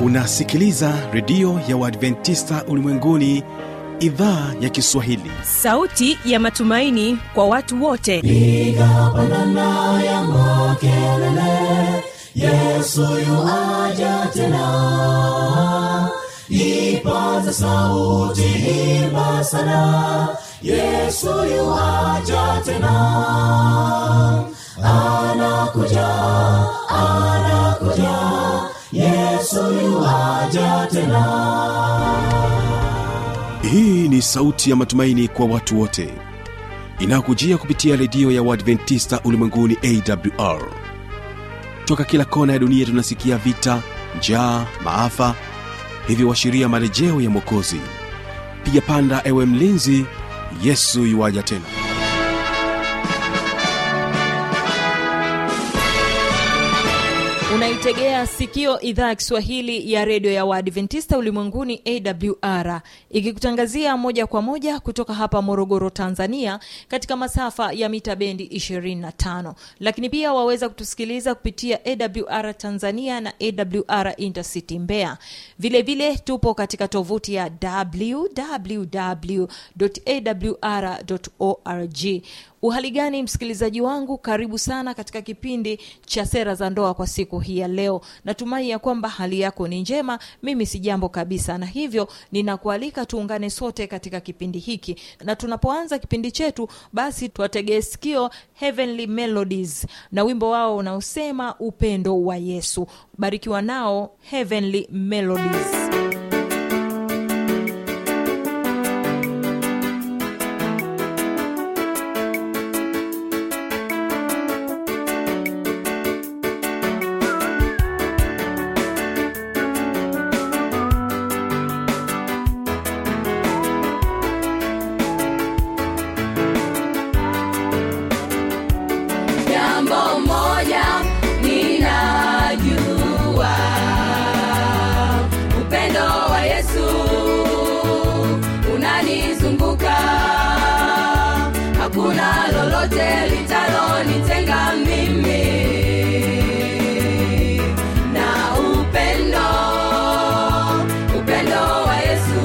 unasikiliza redio ya uadventista ulimwenguni idhaa ya kiswahili sauti ya matumaini kwa watu wote piga pandana ya makelele yesu yuaja tena ipaza sauti imba sana yesu yuaja tena anakuja anakuja yesu yuaja tena hii ni sauti ya matumaini kwa watu wote inayokujia kupitia redio ya uadventista ulimwenguni awr toka kila kona ya dunia tunasikia vita njaa maafa hivyo washiria marejeo ya mwokozi piga panda ewe mlinzi yesu yuwaja tena unaitegea sikio idhaa ya kiswahili ya redio ya waadventista ulimwenguni awr ikikutangazia moja kwa moja kutoka hapa morogoro tanzania katika masafa ya mita bendi 25 lakini pia waweza kutusikiliza kupitia awr tanzania na awr intercity mbeya vilevile vile tupo katika tovuti ya www.awr.org uhali gani msikilizaji wangu karibu sana katika kipindi cha sera za ndoa kwa siku hii ya leo natumai ya kwamba hali yako ni njema mimi si jambo kabisa na hivyo ninakualika tuungane sote katika kipindi hiki na tunapoanza kipindi chetu basi tuwategee sikio heavenly melodies na wimbo wao unaosema upendo wa yesu barikiwa nao heavenly melodies jambo moja ninajua upendo wa yesu unanizunguka hakuna lolote litalonitenga mimi na upendo upendo wa yesu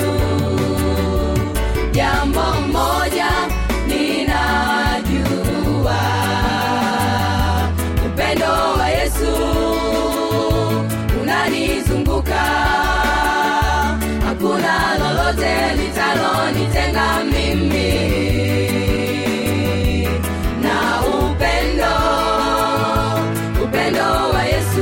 jambo moja ninajua upendo wa yesu unanizunguka hakuna lolote litalonitenga mimi na upendo upendo wa yesu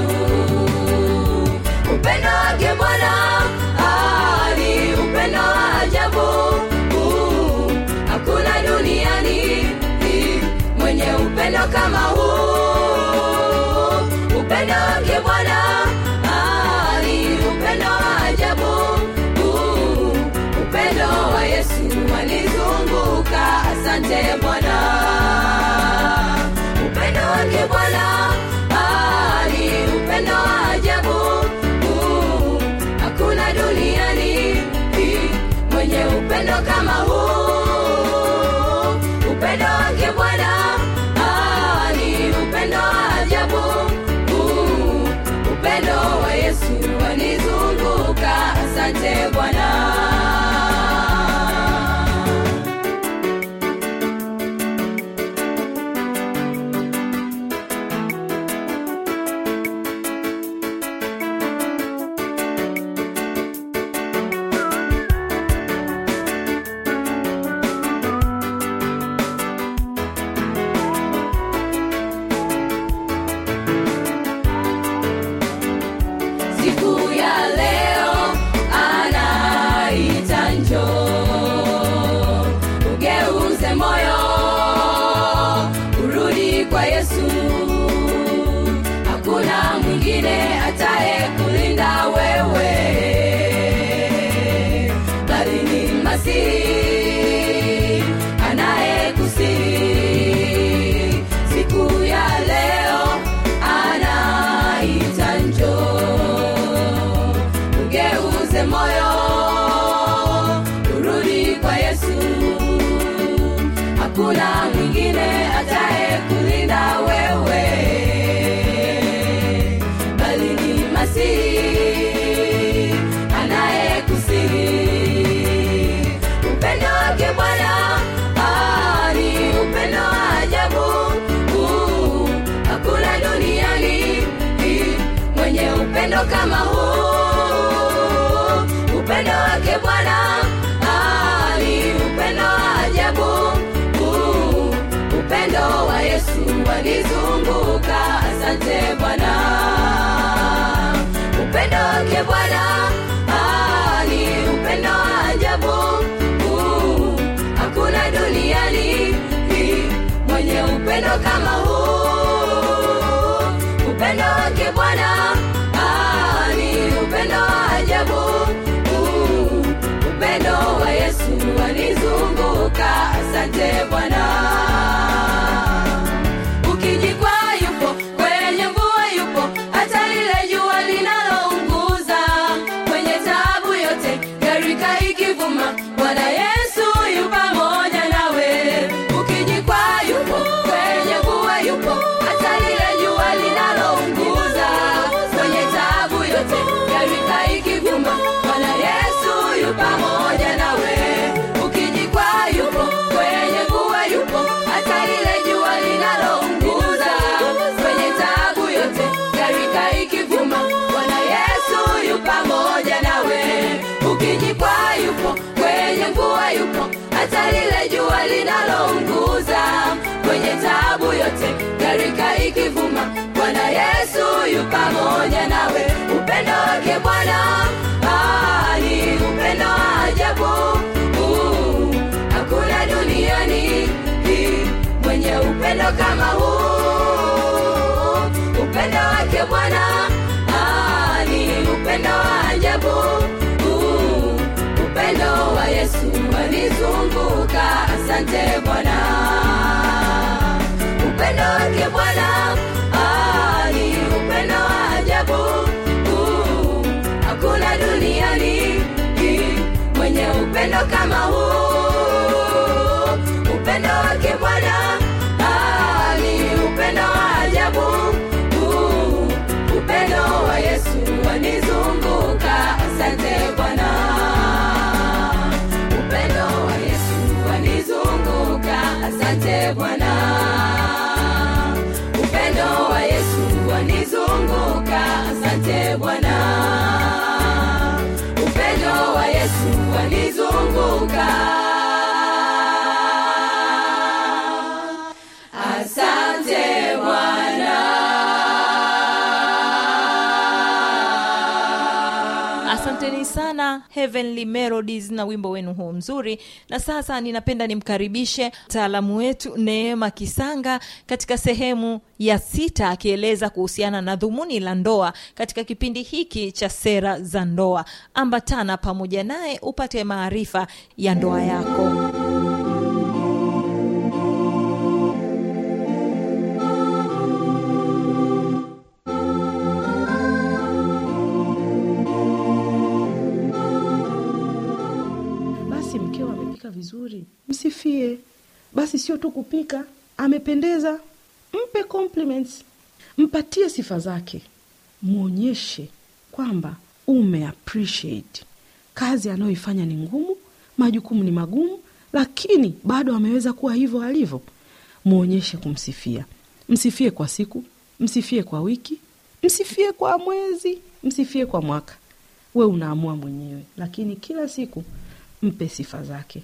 upendo wake bwana ah, ni upendo wa ajabu Uh, hakuna duniani eh, mwenye upendo kama huu upendo wake bwana ah, ni upendo wa ajabu Uh, upendo wa yesu walizunguka asante bwana upendo wake bwana ah, ni upendo wa ajabu Uh, hakuna duniani eh, mwenye upendo kama huu upendo wake bwana ah, ni upendo wa ajabu Uh, upendo wa yesu wanizunguka asante bwana siku ya leo ana upendo wa yesu wanizunguka asante bwana upendo wake bwana ah, ni upendo wa ajabu Uh, hakuna duniani hii mwenye upendo kama huu upendo wake bwana ah, ni upendo wa ajabu Uh, upendo wa yesu wanizunguka asante bwana ukijikwa yupo kwenye mvua yupo hata lile jua linalounguza kwenye taabu yote garika ikivuma bwana yesu yu pamoja nawe ukijikwa yupo kwenye mvua yupo hata lile jua linalounguza kwenye taabu yote garika ikivuma bwana yesu yu pamoja nawe ukijikwa yupo kwenye mvua yupo hata lile jua linalounguza kwenye taabu yote garika ikivuma bwana yesu yu pamoja nawe ukijikwa yupo kwenye mvua yupo hata lile jua linalounguza kwenye taabu yote garika ikivuma bwana yesu yu pamoja nawe upendo wake bwana ah, ni upendo wa ajabu Uh, hakuna duniani hii mwenye upendo kama huu upendo wake bwana ah, ni upendo wa ajabu Uh, upendo wa yesu wanizunguka asante bwana upendo wake bwana ah, ni upendo wa ajabu Uh, hakuna duniani hii mwenye upendo kama huu upendo wake bwana ah, ni upendo wa ajabu Uh, upendo wa yesu wanizunguka asante bwana upendo wa yesu wanizunguka asante bwana upendo wa yesu wanizunguka asante bwana upendo wa yesu wanizunguka asante bwana asanteni sana heavenly melodies na wimbo wenu huu mzuri na sasa ninapenda nimkaribishe mtaalamu wetu neema kisanga katika sehemu ya sita akieleza kuhusiana na dhumuni la ndoa katika kipindi hiki cha sera za ndoa ambatana pamoja naye upate maarifa ya ndoa yako basi mkeo amepika vizuri msifie basi sio tu kupika amependeza mpe compliments mpatie sifa zake mwonyeshe kwamba ume appreciate kazi anayoifanya ni ngumu majukumu ni magumu lakini bado ameweza kuwa hivyo alivyo mwonyeshe kumsifia msifie kwa siku msifie kwa wiki msifie kwa mwezi msifie kwa mwaka we unaamua mwenyewe lakini kila siku mpe sifa zake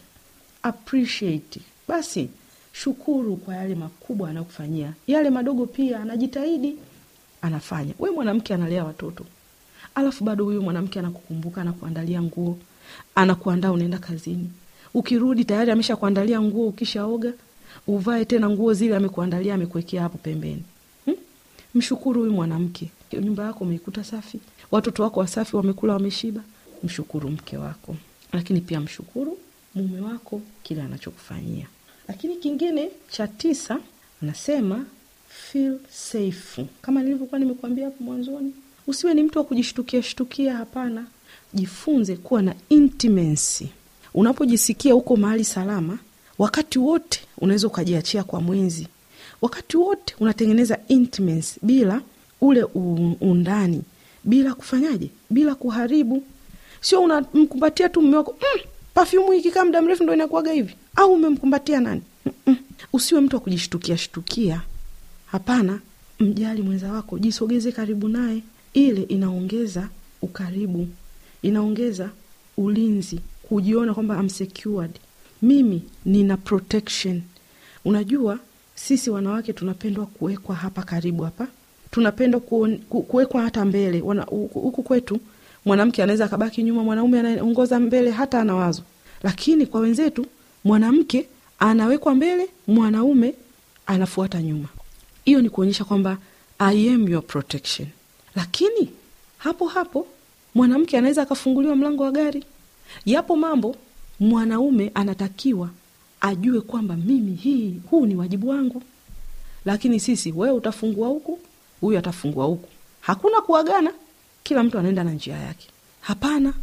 appreciate basi shukuru kwa yale makubwa anayokufanyia yale madogo pia anajitahidi anafanya we mwanamke analea watoto alafu bado huyu mwanamke anakukumbuka anakuandalia nguo anakuandaa unaenda kazini ukirudi tayari amesha kuandalia nguo ukishaoga uvae tena nguo zile amekuandalia amekuwekea hapo pembeni hmm? mshukuru huyu mwanamke nyumba yako umeikuta safi watoto wako wasafi wamekula wameshiba mshukuru mke wako lakini pia mshukuru mume wako kile anachokufanyia lakini kingine cha tisa anasema feel safe kama nilivyokuwa nimekuambia hapo mwanzoni usiwe ni mtu wa kujishtukia shtukia hapana jifunze kuwa na intimacy unapojisikia uko mahali salama wakati wote unaweza ukajiachia kwa mwenzi wakati wote unatengeneza intimacy bila ule u- undani bila kufanyaje bila kuharibu sio unamkumbatia tu mme wako mm, pafyumu ikikaa muda mrefu ndo inakuwaga hivi au umemkumbatia nani Mm-mm. usiwe mtu wa kujishtukia shtukia hapana mjali mwenza wako jisogeze karibu naye ile inaongeza ukaribu inaongeza ulinzi kujiona kwamba I'm secured mimi nina protection unajua sisi wanawake tunapendwa kuwekwa hapa karibu hapa tunapendwa kuon- ku- kuwekwa hata mbele Wana- huku huku kwetu mwanamke anaweza akabaki nyuma mwanaume anaongoza mbele hata ana wazo lakini kwa wenzetu mwanamke anawekwa mbele mwanaume anafuata nyuma hiyo ni kuonyesha kwamba i am your protection lakini hapo hapo mwanamke anaweza akafunguliwa mlango wa gari yapo mambo mwanaume anatakiwa ajue kwamba mimi hii huu ni wajibu wangu lakini sisi wewe utafungua huku huyu atafungua huku hakuna kuagana kila mtu anaenda na njia yake hapana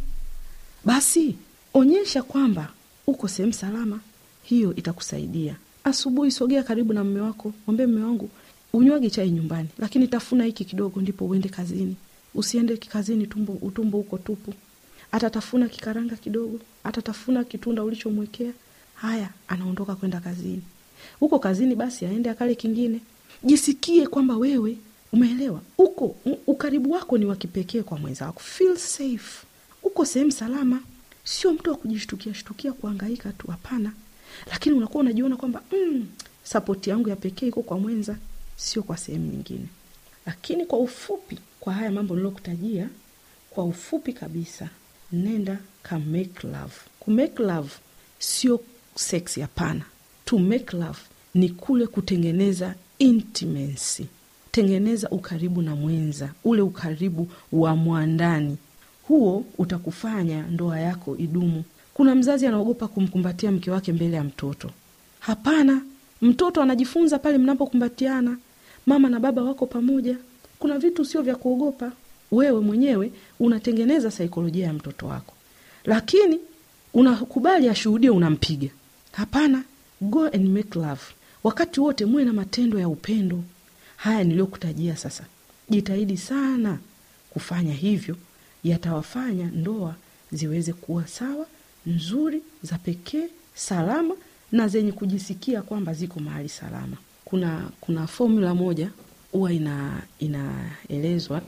basi onyesha kwamba uko sehemu salama hiyo itakusaidia asubuhi sogea karibu na mme wako mwambie mme wangu unywage chai nyumbani lakini tafuna hiki kidogo ndipo uende kazini usiende kazini tumbo utumbo uko tupu atatafuna kikaranga kidogo atatafuna kitunda ulichomwekea haya anaondoka kwenda kazini huko kazini basi aende akale kingine jisikie kwamba wewe umeelewa uko u- ukaribu wako ni wa kipekee kwa mwenza wako feel safe uko sehemu salama sio mtu wa kujishtukia shtukia kuangaika tu hapana lakini unakuwa unajiona kwamba mm, sapoti yangu ya pekee iko kwa mwenza sio kwa sehemu nyingine lakini kwa ufupi kwa haya mambo nilokutajia kwa ufupi kabisa nenda ka make love ku make love sio sex hapana to make love ni kule kutengeneza intimacy tengeneza ukaribu na mwenza ule ukaribu wa mwandani huo utakufanya ndoa yako idumu kuna mzazi anaogopa kumkumbatia mke wake mbele ya mtoto hapana mtoto anajifunza pale mnapokumbatiana mama na baba wako pamoja kuna vitu sio vya kuogopa wewe mwenyewe unatengeneza saikolojia ya mtoto wako lakini unakubali ashuhudie unampiga hapana go and make love wakati wote muwe na matendo ya upendo haya niliyokutajia sasa jitahidi sana kufanya hivyo yatawafanya ndoa ziweze kuwa sawa nzuri za pekee salama na zenye kujisikia kwamba ziko mahali salama kuna kuna formula moja huwa ina inaelezwa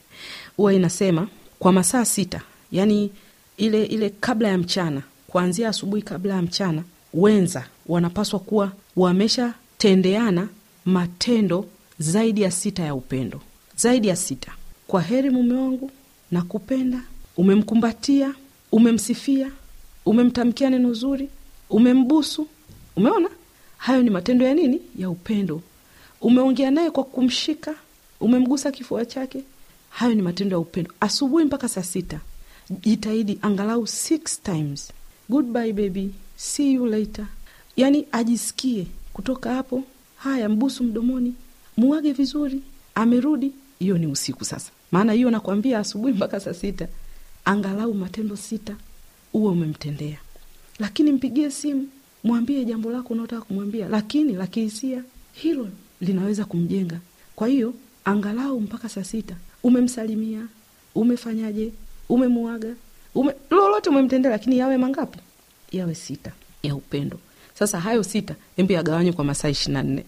huwa inasema kwa masaa sita yani ile ile kabla ya mchana kuanzia asubuhi kabla ya mchana wenza wanapaswa kuwa wameshatendeana matendo zaidi ya sita ya upendo zaidi ya sita kwa heri mume wangu na kupenda umemkumbatia umemsifia umemtamkia neno zuri umembusu umeona hayo ni matendo ya nini ya upendo umeongea naye kwa kumshika umemgusa kifua chake hayo ni matendo ya upendo asubuhi mpaka saa sita jitahidi angalau six times goodbye baby see you later yaani ajisikie kutoka hapo haya mbusu mdomoni muage vizuri amerudi hiyo ni usiku sasa maana hiyo nakwambia asubuhi mpaka saa sita angalau matendo sita uwe umemtendea lakini mpigie simu mwambie jambo lako unaotaka kumwambia lakini la kihisia hilo linaweza kumjenga kwa hiyo angalau mpaka saa sita umemsalimia umefanyaje umemuaga ume, lolote umemtendea lakini yawe mangapi yawe sita ya upendo sasa hayo sita embe yagawanywe kwa masaa ishiri na nne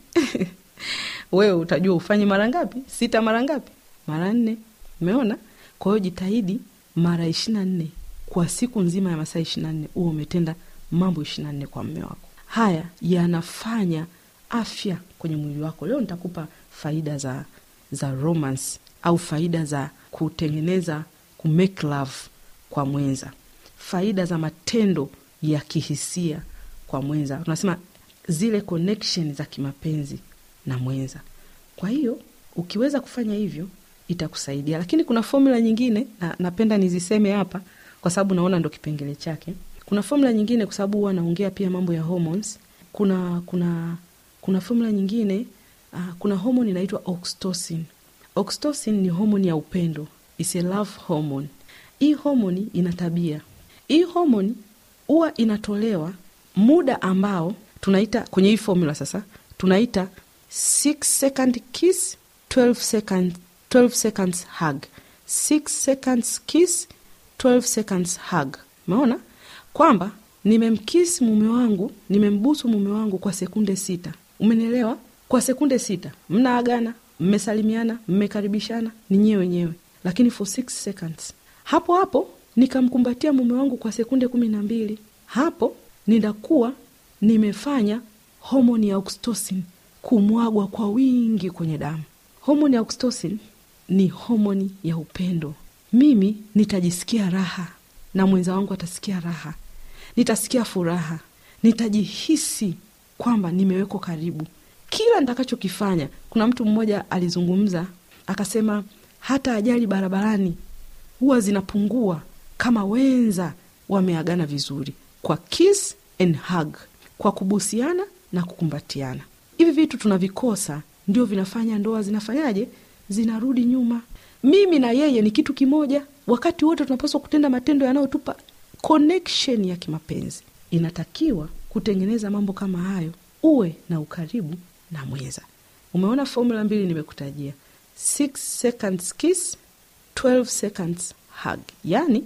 wewe utajua ufanye mara ngapi sita mara ngapi mara nne umeona kwa hiyo jitahidi mara ishiri na nne kwa siku nzima ya masaa ishiri na nne huo umetenda mambo ishiri na nne kwa mme wako haya yanafanya afya kwenye mwili wako leo nitakupa faida za za romance au faida za kutengeneza kumake love kwa mwenza faida za matendo ya kihisia kwa mwenza unasema zile connection za kimapenzi na mwenza kwa hiyo ukiweza kufanya hivyo itakusaidia lakini kuna fomula nyingine na, napenda niziseme hapa kwa sababu naona ndo kipengele chake kuna fomula nyingine kwa sababu huwa naongea pia mambo ya hormones kuna kuna kuna fomula nyingine uh, kuna homoni inaitwa oxytocin oxytocin ni homoni ya upendo is a love hormone hii homoni ina tabia hii homoni huwa inatolewa muda ambao tunaita kwenye hii formula sasa tunaita 6 second kiss 12 second, 12 seconds hug 6 seconds kiss 12 seconds hug umeona kwamba nimemkisi mume wangu nimembusu mume wangu kwa sekunde sita umenielewa kwa sekunde sita mnaagana mmesalimiana mmekaribishana ni nyewe wenyewe lakini for 6 seconds hapo hapo nikamkumbatia mume wangu kwa sekunde kumi na mbili hapo ninakuwa nimefanya homoni ya oxytocin kumwagwa kwa wingi kwenye damu. Homoni ya oxytocin ni homoni ya upendo. Mimi nitajisikia raha na mwenza wangu atasikia raha, nitasikia furaha, nitajihisi kwamba nimewekwa karibu kila nitakachokifanya. Kuna mtu mmoja alizungumza akasema, hata ajali barabarani huwa zinapungua kama wenza wameagana vizuri, kwa kiss and hug, kwa kubusiana na kukumbatiana. Hivi vitu tunavikosa, ndio vinafanya ndoa zinafanyaje, zinarudi nyuma. Mimi na yeye ni kitu kimoja, wakati wote tunapaswa kutenda matendo yanayotupa connection ya kimapenzi. Inatakiwa kutengeneza mambo kama hayo, uwe na ukaribu na mwenza. Umeona formula mbili nimekutajia, 6 seconds kiss, 12 seconds hug, yaani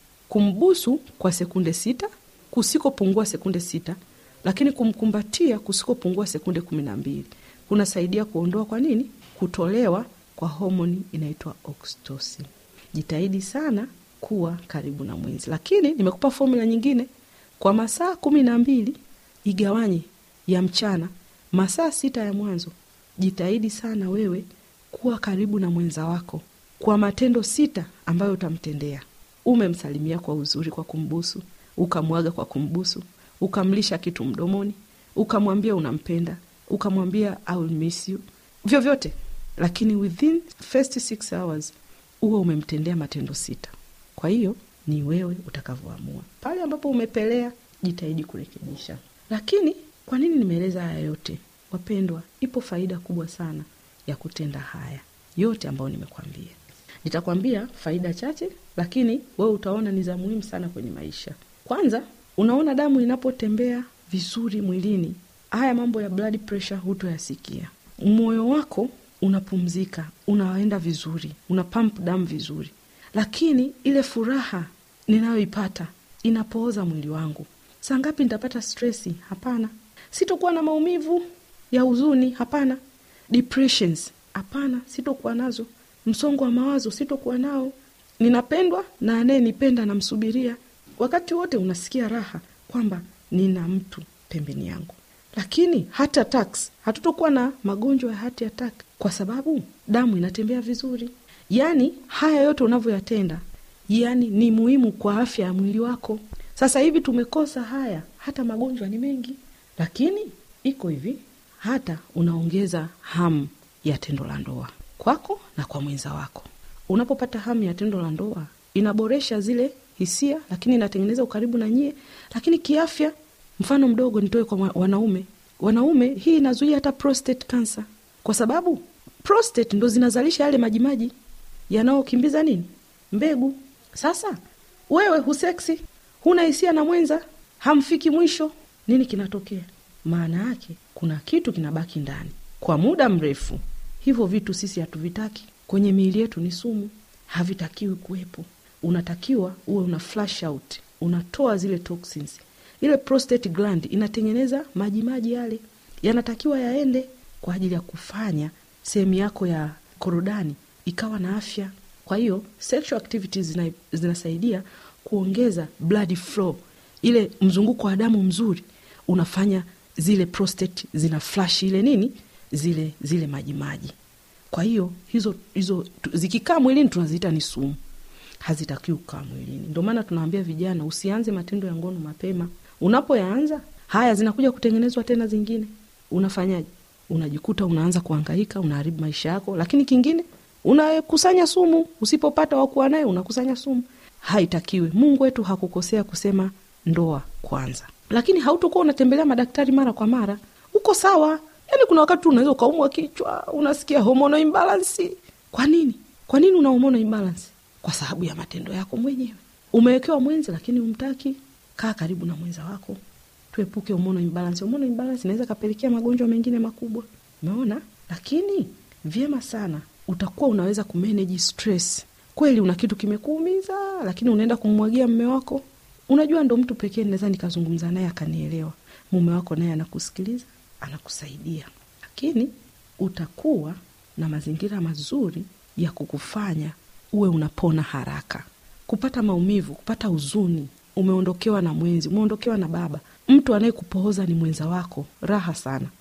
kumbusu kwa sekunde sita kusikopungua sekunde sita, lakini kumkumbatia kusikopungua sekunde kumi na mbili kunasaidia kuondoa kwa nini, kutolewa kwa homoni inaitwa oxytocin. Jitahidi sana kuwa karibu na mwenzi, lakini nimekupa formula nyingine kwa masaa kumi na mbili igawanye ya mchana masaa sita ya mwanzo. Jitahidi sana wewe kuwa karibu na mwenza wako kwa matendo sita ambayo utamtendea. Umemsalimia kwa uzuri kwa kumbusu, ukamwaga kwa kumbusu, ukamlisha kitu mdomoni, ukamwambia unampenda, ukamwambia I will miss you, vyovyote, lakini within first six hours huwa umemtendea matendo sita. Kwa hiyo ni wewe utakavyoamua. Pale ambapo umepelea, jitahidi kurekebisha. Lakini kwa nini nimeeleza haya yote? Wapendwa, ipo faida kubwa sana ya kutenda haya yote ambayo nimekwambia. Nitakwambia faida chache, lakini wewe utaona ni za muhimu sana kwenye maisha. Kwanza, unaona damu inapotembea vizuri mwilini, haya mambo ya blood pressure hutoyasikia. Moyo wako unapumzika, unaenda vizuri, una pump damu vizuri, lakini ile furaha ninayoipata inapooza mwili wangu. Saa ngapi nitapata stresi? Hapana. Sitokuwa na maumivu ya huzuni? Hapana. Depressions? Hapana, sitokuwa nazo. Msongo wa mawazo sitokuwa nao. Ninapendwa na anayenipenda namsubiria. Wakati wote unasikia raha kwamba nina mtu pembeni yangu. Lakini heart attacks, hatutokuwa na magonjwa ya heart attack kwa sababu damu inatembea vizuri. Yaani haya yote unavyoyatenda, yaani ni muhimu kwa afya ya mwili wako. Sasa hivi tumekosa haya, hata magonjwa ni mengi, lakini iko hivi, hata unaongeza hamu ya tendo la ndoa kwako na kwa mwenza wako. Unapopata hamu ya tendo la ndoa, inaboresha zile hisia, lakini inatengeneza ukaribu na nyie. Lakini kiafya, mfano mdogo nitoe kwa wanaume. Wanaume, hii inazuia hata prostate cancer, kwa sababu prostate ndo zinazalisha yale majimaji yanayokimbiza nini, mbegu. Sasa wewe huseksi, huna hisia na mwenza, hamfiki mwisho, nini kinatokea? Maana yake kuna kitu kinabaki ndani kwa muda mrefu. Hivyo vitu sisi hatuvitaki kwenye miili yetu, ni sumu, havitakiwi kuwepo. Unatakiwa uwe una flush out, unatoa zile toxins. Ile prostate gland inatengeneza majimaji yale, yanatakiwa yaende kwa ajili ya kufanya sehemu yako ya korodani ikawa na afya. Kwa hiyo sexual activities zina, zinasaidia kuongeza blood flow, ile mzunguko wa damu mzuri unafanya zile prostate zina flash ile nini zile zile majimaji. Kwa hiyo hizo hizo zikikaa mwilini tunaziita ni sumu, hazitakiwi kukaa mwilini. Ndio maana tunawaambia vijana, usianze matendo ya ngono mapema. Unapoyaanza haya zinakuja kutengenezwa tena zingine, unafanyaje? Unajikuta unaanza kuhangaika, unaharibu maisha yako. Lakini kingine unakusanya sumu, usipopata wakuwa naye unakusanya sumu. Haitakiwi. Mungu wetu hakukosea kusema ndoa kwanza, lakini hautokuwa unatembelea madaktari mara kwa mara. Uko sawa Yaani kuna wakati unaweza ukaumwa kichwa, unasikia hormonal imbalance. Kwa nini? Kwa nini una hormonal imbalance? Kwa sababu ya matendo yako mwenyewe. Umewekewa mwenzi lakini umtaki. Kaa karibu na mwenza wako, tuepuke hormonal imbalance. Hormonal imbalance inaweza kapelekea magonjwa mengine makubwa, umeona. Lakini vyema sana utakuwa unaweza kumanage stress. Kweli una kitu kimekuumiza, lakini unaenda kummwagia mme wako. Unajua, ndo mtu pekee naweza nikazungumza naye akanielewa. Mume wako naye anakusikiliza anakusaidia lakini utakuwa na mazingira mazuri ya kukufanya uwe unapona haraka. Kupata maumivu, kupata huzuni, umeondokewa na mwenzi, umeondokewa na baba, mtu anayekupooza ni mwenza wako, raha sana.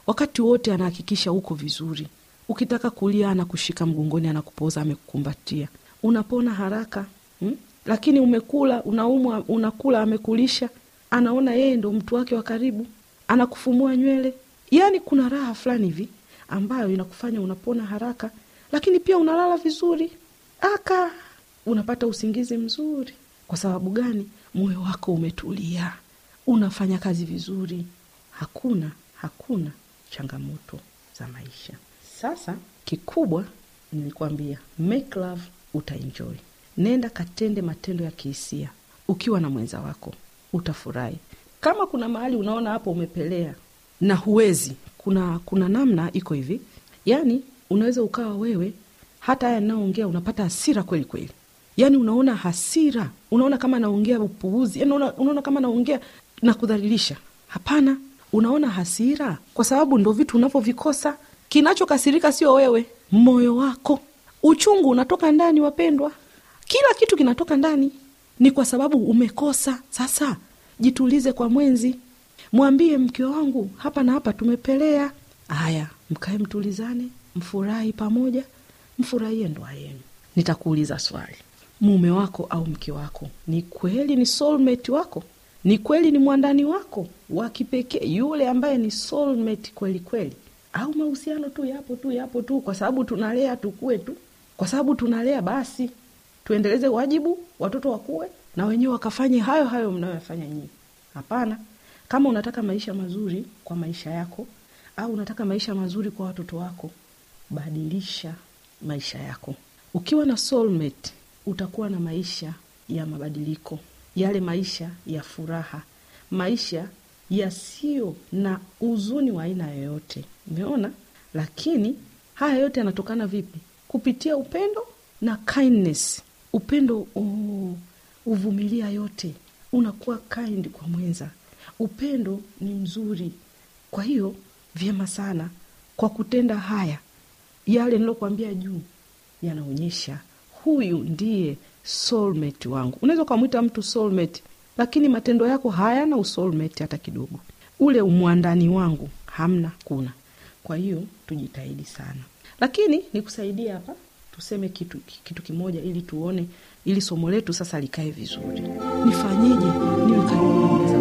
wakati wote anahakikisha uko vizuri ukitaka kulia anakushika mgongoni anakupoza amekukumbatia unapona haraka hmm? lakini umekula unaumwa unakula amekulisha anaona yeye ndo mtu wake wa karibu anakufumua nywele yaani kuna raha fulani hivi ambayo inakufanya unapona haraka lakini pia unalala vizuri aka unapata usingizi mzuri kwa sababu gani moyo wako umetulia unafanya kazi vizuri hakuna hakuna changamoto za maisha sasa kikubwa nilikwambia make love utaenjoy nenda katende matendo ya kihisia ukiwa na mwenza wako utafurahi kama kuna mahali unaona hapo umepelea na huwezi kuna kuna namna iko hivi yaani unaweza ukawa wewe hata haya naongea unapata hasira kweli kweli yaani unaona hasira unaona kama naongea upuuzi yani unaona, unaona kama naongea na kudhalilisha hapana unaona hasira kwa sababu ndo vitu unavyovikosa kinachokasirika sio wewe moyo wako uchungu unatoka ndani wapendwa kila kitu kinatoka ndani ni kwa sababu umekosa sasa jitulize kwa mwenzi mwambie mke wangu hapa na hapa tumepelea haya mkae mtulizane mfurahi pamoja mfurahie ndoa yenu nitakuuliza swali mume wako au mke wako ni kweli ni soulmate wako ni kweli ni mwandani wako wa kipekee yule ambaye ni soulmate kweli kweli au mahusiano tu yapo tu yapo tu kwa sababu tunalea tukue tu kwa sababu tunalea basi tuendeleze wajibu watoto wakuwe na wenyewe wakafanye hayo hayo mnayoyafanya nyinyi hapana kama unataka maisha mazuri kwa maisha yako au unataka maisha mazuri kwa watoto wako badilisha maisha yako ukiwa na soulmate utakuwa na maisha ya mabadiliko yale maisha ya furaha maisha yasiyo na huzuni wa aina yoyote umeona lakini haya yote yanatokana vipi kupitia upendo na kindness upendo oh, uvumilia yote unakuwa kind kwa mwenza upendo ni mzuri kwa hiyo vyema sana kwa kutenda haya yale nilokuambia juu yanaonyesha huyu ndiye soulmate wangu unaweza ukamwita mtu soulmate lakini matendo yako hayana usoulmate hata kidogo ule umwandani wangu hamna kuna kwa hiyo tujitahidi sana lakini nikusaidie hapa tuseme kitu, kitu kimoja ili tuone ili somo letu sasa likae vizuri nifanyeje niwe karibu na mwenza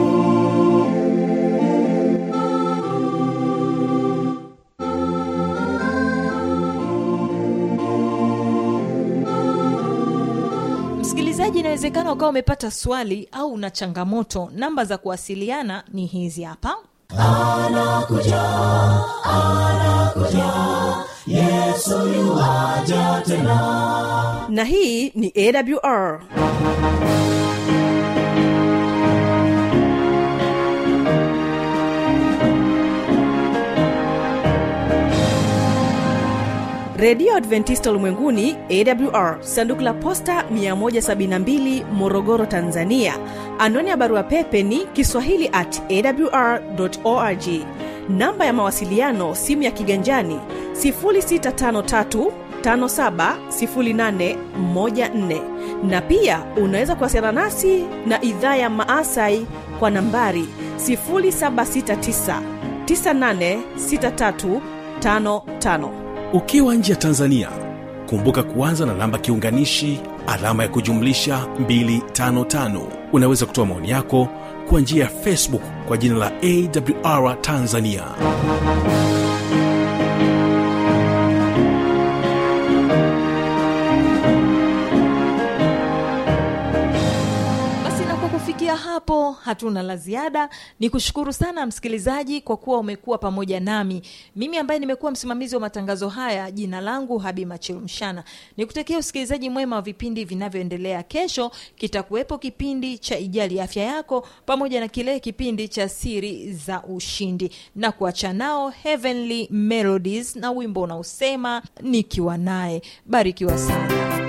wangu msikilizaji inawezekana ukawa umepata swali au una changamoto namba za kuwasiliana ni hizi hapa anakuja anakuja yesu yuwaja tena na hii ni awr redio adventista ulimwenguni awr sanduku la posta 172 morogoro tanzania anwani ya barua pepe ni kiswahili at awr org namba ya mawasiliano simu ya kiganjani 653 570814 na pia unaweza kuwasiliana nasi na idhaa ya maasai kwa nambari 769 986355 ukiwa nje ya tanzania kumbuka kuanza na namba kiunganishi alama ya kujumlisha 255 unaweza kutoa maoni yako kwa njia ya facebook kwa jina la awr tanzania basi na kwa kufikia hapo hatuna la ziada ni kushukuru sana msikilizaji kwa kuwa umekuwa pamoja nami mimi ambaye nimekuwa msimamizi wa matangazo haya jina langu habi machilumshana nikutakia usikilizaji mwema wa vipindi vinavyoendelea kesho kitakuwepo kipindi cha ijali afya yako pamoja na kile kipindi cha siri za ushindi na kuacha nao heavenly melodies na wimbo unaosema nikiwa naye barikiwa sana